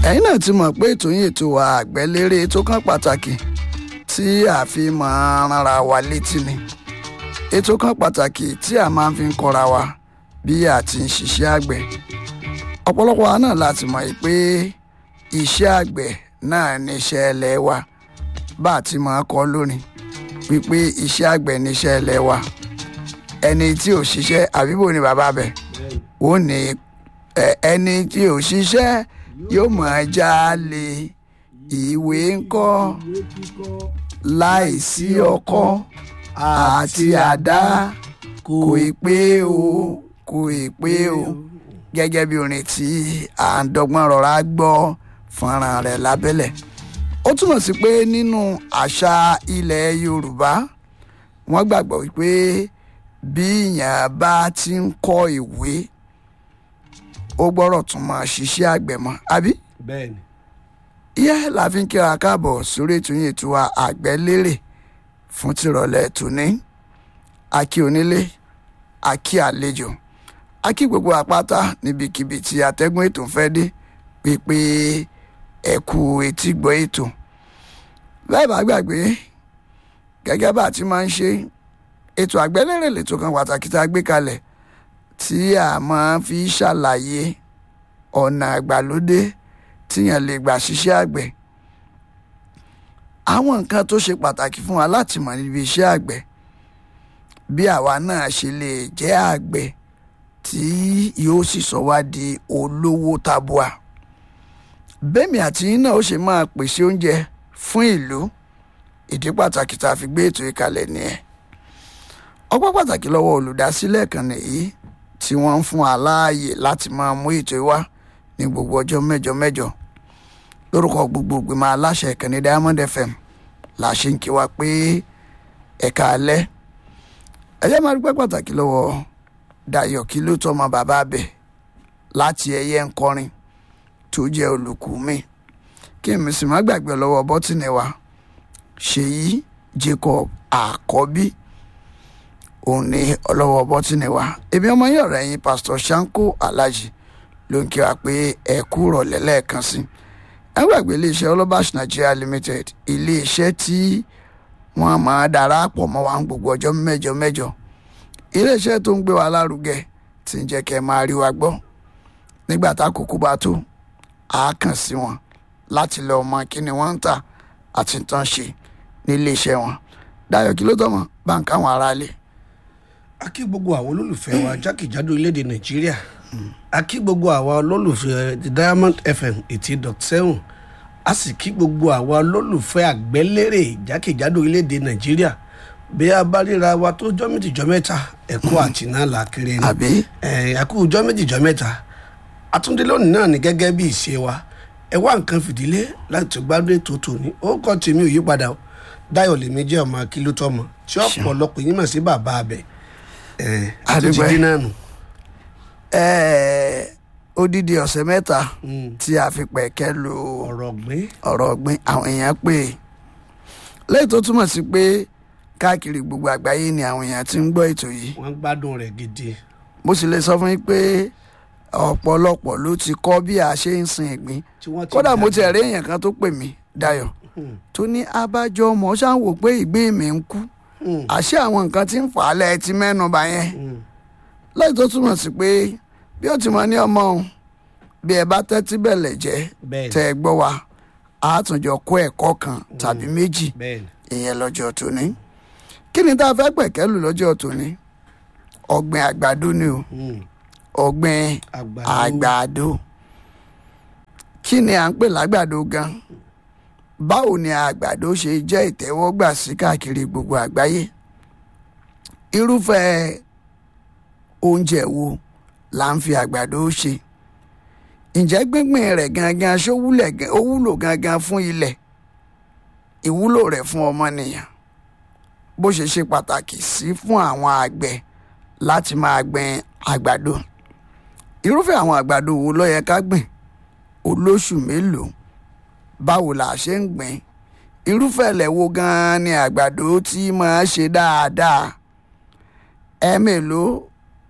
ẹ̀yin náà ti mọ̀ pé ètò yín ètò wa àgbẹ̀lérè tó kàn pàtàkì tí a fi máa ránra wa létí ni ètò kan pàtàkì tí a máa fi ń kọ́ra wa bí a ti ń ṣiṣẹ́ àgbẹ̀ ọ̀pọ̀lọpọ̀ wa náà láti mọ̀ yìí pé iṣẹ́ àgbẹ̀ náà ní iṣẹ́ ẹlẹ́ wa bá a ti máa kọ́ lónìí wípé iṣẹ́ àgbẹ̀ ní iṣẹ́ ẹlẹ́ wa ẹni tí ò ṣiṣẹ́ àbíbò ni bàbá bẹ̀ ó ní ẹni tí ò ṣiṣẹ́ yóò máa jalè ìwé ńkọ́ láìsí ọkọ́ àti àdá kò ì pé o kò ì pé o gẹ́gẹ́ bí orin tí à ń dọ́gbọ́n rọra gbọ́ fọ́nrán rẹ̀ lábẹ́lẹ̀ ó túmọ̀ sí pé nínú àṣà ilẹ̀ Yorùbá wọ́n gbàgbọ́ wípé bí èèyàn bá ti ń kọ́ ìwé ó gbọ́dọ̀ tún máa ṣiṣẹ́ àgbẹ̀ mọ́ àbí bẹ́ẹ̀ni ìyá la fi ń kíra káàbọ̀ sórí ètò yìí ètò wa àgbẹ̀lérè fún tìrọ̀lẹ́ tòní akí onílé akí àlejò akí gbogbo àpáta níbikíbi tí atẹ́gùn ètò fẹ́ dé pípé ẹ̀kú etí gbọ́ ètò bẹ́ẹ̀ bá gbàgbé gẹ́gẹ́ bá a ti máa ń ṣe ètò àgbẹ̀lérè lètò kan pàtàkì tá a gbé kalẹ̀ tí a máa fi ṣàlàyé ọ̀nà àgbàlódé tíyàn lè gbà ṣiṣẹ́ àgbẹ̀ àwọn nǹkan tó ṣe pàtàkì fún wa láti mọ̀ níbi iṣẹ́ àgbẹ̀ bí àwa náà ṣe lè jẹ́ àgbẹ̀ tí yóò sì sọ wá di olówó tabua bẹ́ẹ̀mi àti yín náà ó ṣe máa pèsè oúnjẹ fún ìlú ìdí pàtàkì tá a fi gbé ètò ìkàlẹ̀ nìyẹn ọpẹ́ pàtàkì lọ́wọ́ olùdásílẹ̀ kan nìyí tí wọ́n ń fún wa láàyè láti máa mú ètò ìwá ní gbogbo ọjọ́ mẹ́jọ mẹ́jọ lórúkọ gbogbo ìgbìmọ̀ aláṣẹ ìkànnì Diamond FM la ṣe ń kí wa pé ẹ̀ka alẹ́ ẹ̀yẹ́ máa dúpẹ́ pàtàkì lọ́wọ́ Dayọ̀ kí ló tọ́mọ bàbá bẹ̀ láti ẹ̀yẹ ń kọrin tó jẹ́ olùkú mi kí n sì má gbàgbé lọ́wọ́ bọ́tìnì wa Ṣèyí Jacob Àkọ́bí òun ní ọlọ́wọ́ bọ́tìnì wa èmi ọmọ yín ọ̀rẹ́ yín Pastor Shanko Alhaji ló ń kí wa pé ẹ kú rọ̀lẹ́ lẹ́ẹ̀kan sí ẹ gbàgbé iléeṣẹ́ Olabash Nigeria Limited iléeṣẹ́ tí wọ́n máa darapọ̀ mọ́ wa gbogbo ọjọ́ mẹ́jọ mẹ́jọ iléeṣẹ́ tó ń gbé wa lárugẹ tí ń jẹ́ kẹ́ máa rí wa gbọ́ nígbà tákòókò bá tó a kàn sí wọn láti lọ mọ kí ni wọ́n ń tà àti tán ṣe ní iléeṣẹ́ wọn Dayọ̀ kí ló tọ́ mọ́ báńkì àwọn aráalé. a kí gbogbo àwọn olólùfẹ́ wa jákèjádò orílẹ̀-èdè nàìjíríà a kí gbogbo àwa olólùfẹ́ the Diamond FM eighty dot seven a sì kí gbogbo àwa olólùfẹ́ àgbẹ́lérè jákèjádò orílẹ̀-èdè nàìjíríà bí a bá ríra wa tó jọ́ méjì jọ́ mẹ́ta ẹ̀kọ́ àti náà là kéré ni àbí ẹ̀kú jọ́ méjì jọ́ mẹ́ta àtúndé lónìí náà ni gẹ́gẹ́ bí ìṣe wa ẹ wá nǹkan fìdílé láti tó gbádùn ètò tòní ó kọ́ tèmi ò yí padà o Dáyọ̀ lèmi jẹ́ ọmọ akílótọ́mọ tí ọ̀pọ̀lọpọ̀ yín mọ̀ sí bàbá abẹ ẹ̀ àtúntì Adúpẹ́. dínà nù. ẹ̀ẹ́ odidi ọ̀sẹ̀ mẹ́ta tí a fi pẹ̀kẹ́ lu ọ̀rọ̀ gbé ọ̀rọ̀ ọ̀gbìn àwọn èèyàn pé lẹ́yìn tó túmọ̀ sí pé káàkiri gbogbo àgbáyé ni àwọn èèyàn ti ń gbọ́ ètò yìí wọ́n gbádùn rẹ̀ gidi. mo sì lè sọ fún yín pé ọ̀pọ̀lọpọ̀ ló ti kọ́ bí a ṣe ń sin ìgbín tí wọ́n ti kódà mo dàgbà. ti rí èèyàn kan tó pè mí Dayọ̀ Hmm. tó ní abájọ ọmọ ṣáà ń wò pé ìgbín mi ń kú Hmm. àṣé àwọn nǹkan tí ń fà á lẹ́ẹ̀ ti mẹ́nu bà yẹn Hmm. lẹ́yìn tó túmọ̀ sí pé bí ó ti mọ ní ọmọ òun bí ẹ bá tẹ́tí bẹ̀lẹ̀ jẹ́ bẹ́ẹ̀ tẹ́ ẹ gbọ́ wa a tún jọ kó ẹ̀kọ́ kan tàbí méjì bẹ́ẹ̀ ìyẹn lọ́jọ́ tòní kí ni tá a fẹ́ pẹ̀kẹ́lù lọ́jọ́ tòní ọ̀gbìn àgbàdo ni o Hmm. ọ̀gbìn àgbàdo àgbàdo kí ni à ń pè lágbàdo gan báwo ni àgbàdo ṣe jẹ́ ìtẹ́wọ́gbà sí káàkiri gbogbo àgbáyé irúfẹ́ oúnjẹ wo là ń fi àgbàdo ṣe ǹjẹ́ gbíngbìn rẹ̀ gangan ṣó wúlẹ̀ gan- ó wúlò gangan fún ilẹ̀ ìwúlò rẹ̀ fún ọmọnìyàn bó ṣe ṣe pàtàkì sí fún àwọn àgbẹ̀ láti máa gbin àgbàdo irúfẹ́ àwọn àgbàdo wo ló yẹ ká gbìn olóṣù mélòó báwo la ṣe ń gbìn irúfẹ́ ilẹ̀ wo gan-an ni àgbàdo tí máa ṣe dáadáa ẹ̀ẹ́mélòó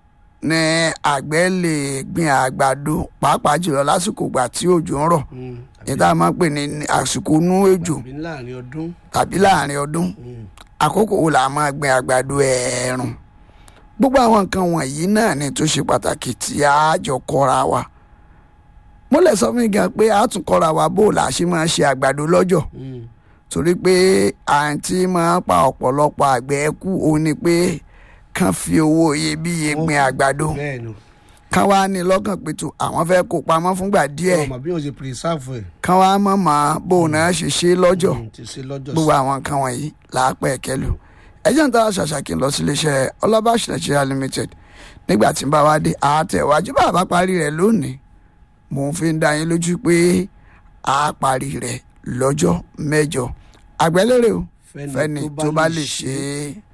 ní àgbẹ̀ lè gbin àgbàdo pàápàá jùlọ lásìkò ìgbà tí òjò ń rọ̀ Mm. ní tá a máa ń pè ní àsìkò inú òjò àbí láàrin ọdún. tàbí láàrin ọdún Mm. àkókò wo la máa gbin àgbàdo ẹ̀ẹ̀rùn gbogbo àwọn nǹkan wọ̀nyí náà ni tó ṣe pàtàkì tí a jọ kọ́ra wa mo lè sọ fún mi gan pé a tún kọ́ra wa bó la ṣe máa ṣe àgbàdo lọ́jọ́ Mm. torí pé àǹtí máa pa ọ̀pọ̀lọpọ̀ àgbẹ̀ kú òun ni pé kàn fi owó iyebíye gbin àgbàdo bẹ́ẹ̀ ni kàn wá ní lọ́kàn pé tó àwọn fẹ́ kó pamọ́ fúngbà díẹ̀ ọmọ bí wọ́n ṣe pírísàfù ẹ̀. kàn wá mọ̀ mọ́ bóun náà ṣe ṣe lọ́jọ́ Mm, ti ṣe lọ́jọ́ gbogbo àwọn nǹkan wọ̀nyí làápẹ̀ kẹlù ẹjẹ́ ń tara ṣàṣàkí lọ sí iléeṣẹ́ ọlọ́bàṣ Nigeria limited nígbà tí ń bá wa dé àtẹ̀wájú bá a bá parí rẹ̀ lónìí mò ń fi ń dá yín lójú pé a parí rẹ̀ lọ́jọ́ mẹ́jọ àgbẹ̀lérè o fẹ́ni tó bá lè ṣe é.